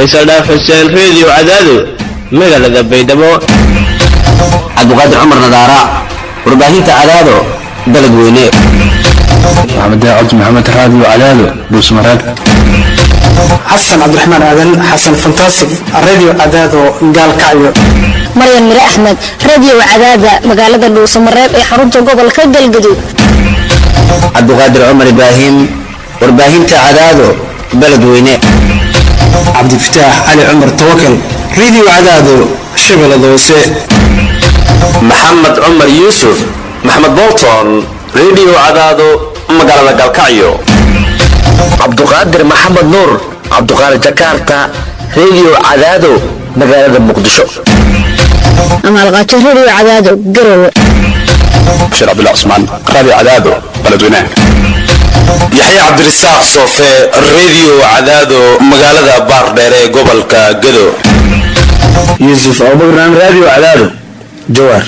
faysal dhaaf xuseen reediyo cadaado magaalada baydhabo cabdiqaadir cumar nadaara warbaahinta cadaado dalad weyne maxamed cabdi maxamed raadiyo cadaado dhuusmareeb xasan cabdiraxmaan aadan xasan fantasig radio cadaado gaalkacyo maryan mire axmed radio cadaada magaalada dhuusamareeb ee xarunta gobolka galgaduud cabdiqaadir cumar ibraahim warbaahinta cadaado baled weyne cabdifataax cali cumar tawakal radio cadaado shabeellada hoose maxamed cumar yuusuf maxamed bolton radio cadaado magaalada galkacyo cabduqaadir maxamed nuur cabduqaadir jakarta radio cadaado magaalada muqdisho amaalqaajo radio cadaado garowe bashir cabdullah cusmaan raadiyo cadaado baledweynaha yaxye cabdirasaaq soofe radio cadaado magaalada baardheer ee gobolka gado yuusuf abubakran radio cadaado jawaar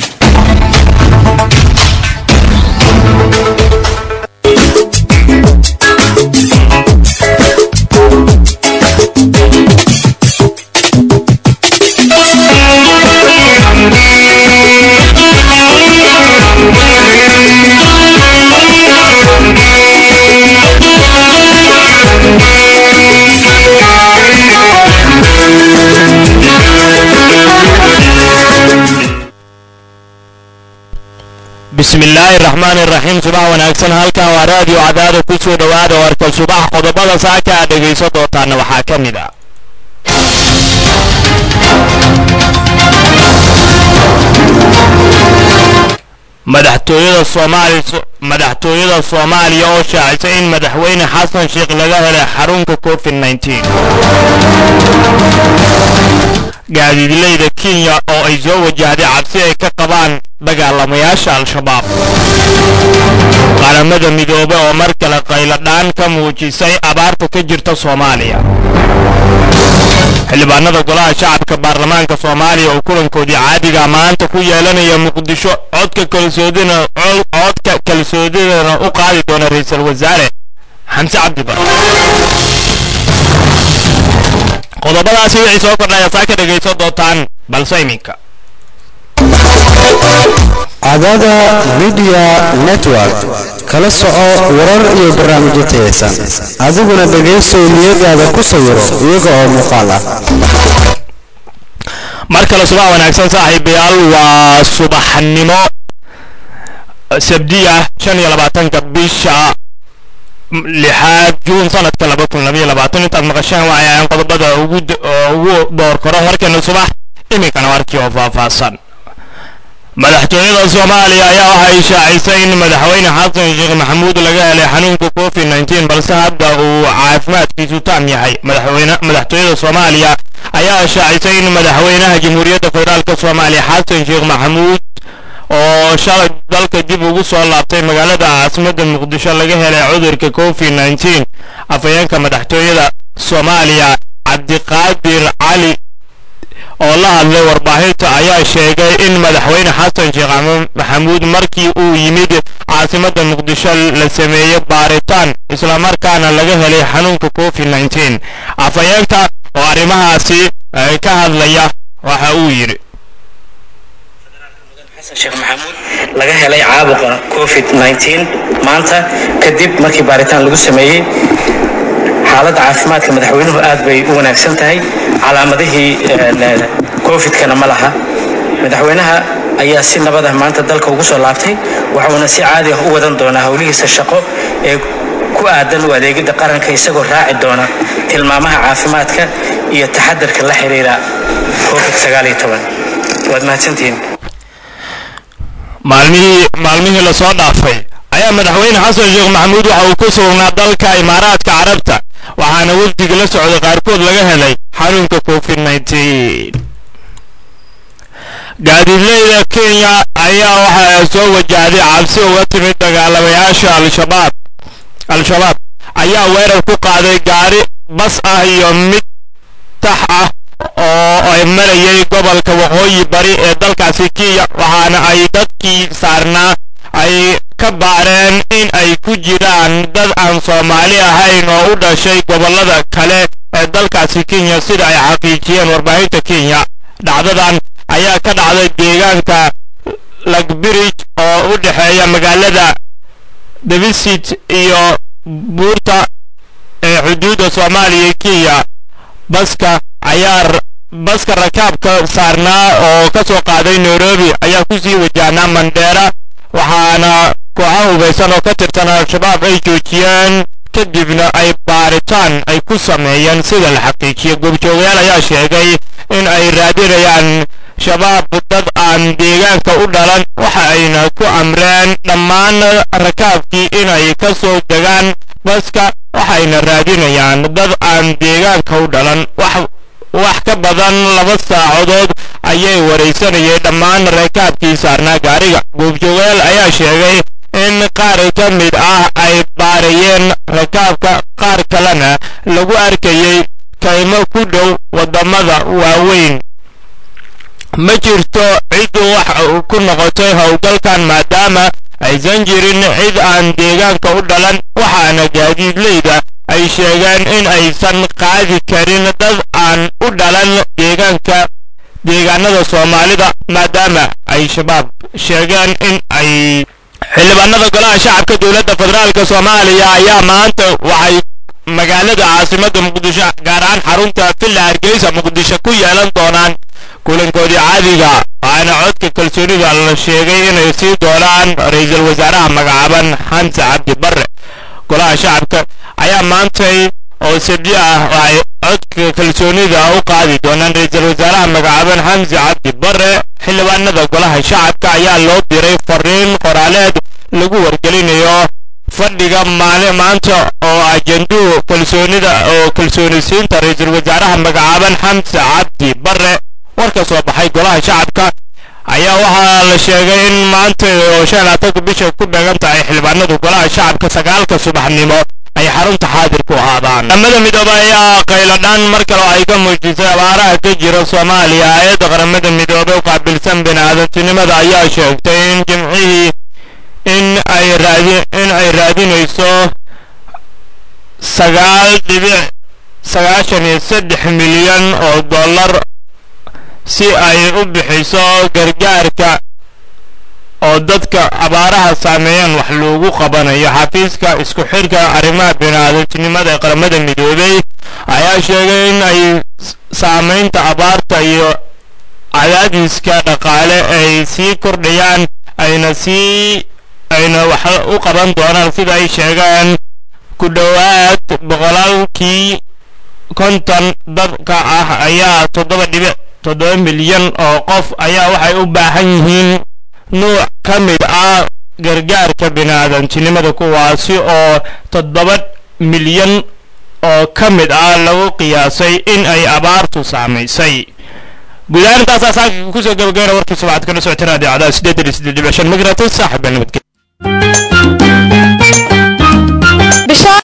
bismillaahi raxmaan iraxiim subax wanaagsan halkan waa raadiyo cadaada ku soo dhowaada warka subax qodobada saaka aad dhegayso doontaana waxaa ka mid a madaxtooyada soomaali madaxtooyada soomaaliya oo shaacisay in madaxweyne xasan sheekh laga helay xarunka covid nteen gaadiidleyda kenya oo ay soo wajahday cabsi ay ka qabaan dagaalamayaasha al-shabaab qaramada midoobe oo mar kale qayladhaan ka muujisay abaarta ka jirta soomaaliya xildhibaanada golaha shacabka baarlamaanka soomaaliya oo kulankoodii caadiga maanta ku yeelanaya muqdisho codka kalsoodina codka kalsoodidana u qaadi doona ra-iisul wasaare xamse cabdibar qodobadaasi wixii soo kordhaya saa ka dhegayso doontaan balse iminka cadaada midiya network kala soco warar iyo barnaamijyo tayaysan adiguna dhegaysow niyadaada ku sawiro iyaga oo muuqaal ah mar kale subax wanaagsan saaxiibayaal waa subaxnimo sabdiya shan iyo labaatanka bisha lixaad juun sanadka laba kun labaiyo labaatan intaad maqashaan waxay ahaan qodobada ugu ugu door koran warkeena subax iminkana warkii oo faahfaahsan madaxtooyada soomaaliya ayaa waxay shaacisay in madaxweyne xasan sheekh maxamuud laga helay xanuunka covid nteen balse hadda uu caafimaadkiisu taam yahay madaxweyne madaxtooyada soomaaliya ayaa shaacisay in madaxweynaha jamhuuriyadda federaalk soomaaliya xasan sheekh maxamuud oo shalay dalka dib ugu soo laabtay magaalada caasimadda muqdisho laga helay cudurka covid nteen afhayeenka madaxtooyada soomaaliya cabdiqaadir cali oo la hadlay warbaahinta ayaa sheegay in madaxweyne xasan sheekh maxamuud markii uu yimid caasimadda muqdisho la sameeyey baaritaan islamarkaana laga helay xanuunka covid nteen afhayeenka oo arrimahaasi ka hadlaya waxa uu yidhi sheekh maxamuud laga helay caabuqa covid maanta kadib markii baaritaan lagu sameeyey xaaladda caafimaadka madaxweynuhu aad bay u wanaagsan tahay calaamadihii covid-kana ma laha madaxweynaha ayaa si nabad ah maanta dalka ugu soo laabtay waxuuna si caadi ah u wadan doonaa howlihiisa shaqo ee ku aadan u adeegidda qaranka isagoo raaci doona tilmaamaha caafimaadka iyo taxadarka la xiriira covid waad mahadsantihiin maalmihii maalmihii lasoo dhaafay ayaa madaxweyne xasan sheekh maxamuud waxa uu ku sugnaa dalka imaaraadka carabta waxaana wafdiga la socday qaarkood laga helay xanuunka covid gaadiidleyda kenya ayaa waxaa soo wajahday cabsi uga timid dagaalamayaasha al-shabaab al-shabaab ayaa weerar ku qaaday gaari bas ah iyo mid tax ah oo ay marayay gobolka waqooyi bari ee dalkaasi kenya waxaana ay dadkii saarnaa ay ka baareen in ay ku jiraan dad aan soomaali ahayn oo u dhashay gobollada kale ee dalkaasi kenya sida ay xaqiijiyeen warbaahinta kenya dhacdadan ayaa ka dhacday deegaanka lagbridge oo u dhexeeya magaalada davisit iyo buurta ee xuduudda soomaaliya iyo kenya baska ayaa baska rakaabka saarnaa oo ka soo qaaday nairobi ayaa ku sii wajahnaa mandheera waxaana kooxo hubaysan oo ka tirsan al-shabaab ay joojiyeen kadibna ay baaritaan ay ku sameeyeen sida la xaqiijiyo goobjoogayaal ayaa sheegay in ay raadinayaan shabaab dad aan deegaanka u dhalan waxa ayna ku amreen dhammaan rakaabkii inay ka soo degaan baska waxayna raadinayaan dad aan deegaanka u dhalan wax ka badan laba saacadood ayay waraysanayeen dhammaan rakaabkii saarnaa gaariga goobjoogayaal ayaa sheegay in qaar ka mid ah ay baarayeen rakaabka qaar kalena lagu arkayay kaymo ku dhow waddamada waaweyn ma jirto cid wax ku noqotay howlgalkan maadaama aysan jirin cid aan deegaanka u dhalan waxaana gaadiidleyda ay sheegeen in aysan qaadi karin dad aan u dhalan deegaanka deegaanada soomaalida maadaama ay shabaab sheegeen in ay xildhibaanada golaha shacabka dowladda federaalka soomaaliya ayaa maanta waxay magaalada caasimadda muqdisho gaar ahaan xarunta villa hargeysa muqdisho ku yeelan doonaan kulankoodii caadiga waxaana codka kalsoonida la sheegay inay sii doonaan ra-iisul wasaaraha magacaaban xamse cabdi barre golaha shacabka ayaa maantay oo sabdi ah waxay codka kalsoonida u qaadi doonaan ra-iisul wasaaraha magacaaban xamse cabdi barre xildhibaanada golaha shacabka ayaa loo diray fariin qoraaleed lagu wargelinayo fadhiga maali maanta oo ajenduhu kalsoonida oo kalsoonisiinta ra-iisul wasaaraha magacaaban xamse cabdi barre war ka soo baxay golaha shacabka ayaa waxaa la sheegay in maanta oo shan laatanka bisha ku beegan tahay xildhibaanadu golaha shacabka sagaalka subaxnimo ay xarunta xaadir ku ahaadaan qaramada midoobe ayaa qayladhaan mar kale oo ay ka muujisay abaaraha ka jira soomaaliya hay-adda qaramada midoobe u qaabilsan bini'aadantinimada ayaa sheegtay in jimcihii in ay raadi in ay raadinayso sagaal dhibic sagaashan iyo saddex milyan oo dollar si ay u bixiso gargaarka oo dadka abaaraha saameeyaan wax loogu qabanayo xafiiska isku xidhka arrimaha bini'aadantinimada ee qaramada midoobey ayaa sheegay in ay saamaynta abaarta iyo cadaadiska dhaqaale ay sii kordhayaan ayna sii ayna wax u qaban doonaan sida ay sheegeen ku dhowaad boqolaalkii konton dadka ah ayaa toddoba dhibic toddoba milyan oo qof ayaa waxay u baahan yihiin nuuc ka mid ah gargaarka bini'aadantinimada kuwaasi oo toddoba milyan oo ka mid ah lagu qiyaasay in ay abaartu saamaysay guud ahaan intaasaa saaka kusoo gabagabana warkii subaxad kala socota raadiyo cadaad sideetan iyo siddeed dhibic shan migratis saaxiibka nabadgelya